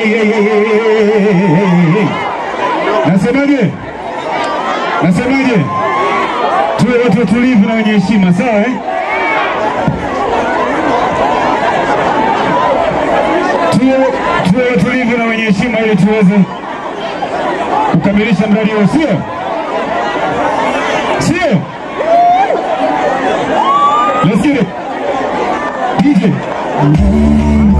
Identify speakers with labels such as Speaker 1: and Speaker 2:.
Speaker 1: hey, hey, hey, hey, hey, hey, hey. Nasemaje? Nasemaje? Tuwe watu watulivu na wenye heshima, sawa eh? Tuwe tuwe watulivu na wenye heshima ili tuweze kukamilisha mradi huo, sio sio? Let's get it. DJ.